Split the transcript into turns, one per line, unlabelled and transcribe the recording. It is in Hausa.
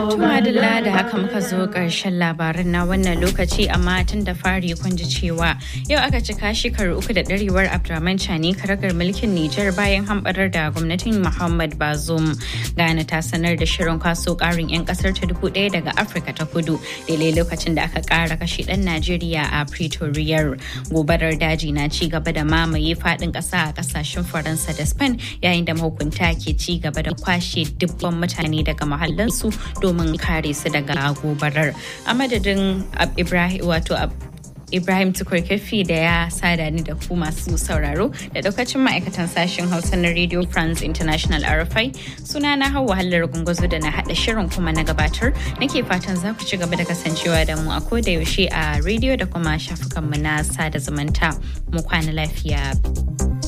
Tumadilla da haka muka zo ƙarshen labaran na wannan lokaci amma tun da fari kun ji cewa yau aka cika shekaru uku da ɗarewar Abdurrahman Chani karagar mulkin Nijar bayan hamɓarar da gwamnatin Muhammad Bazoum. Ghana ta sanar da shirin kwaso ƙarin 'yan ƙasar ta dubu ɗaya daga Afirka ta kudu daidai lokacin da aka ƙara kashe ɗan Najeriya a Pretoria. Gobarar daji na ci gaba da mamaye faɗin ƙasa a ƙasashen Faransa da Spain yayin da mahukunta ke ci gaba da kwashe dubban mutane daga mahallansu domin kare su daga gobarar a madadin ibrahim wato ibrahim tukurkefi da ya sada ni da ku masu sauraro da daukacin ma'aikatan sashen hausa na radio france international rfi suna na hau wahalar gungazo da na haɗa shirin kuma na gabatar nake fatan za ku ci gaba da kasancewa da mu a koda yaushe a radio da kuma shafukanmu na sada zumunta mu kwana lafiya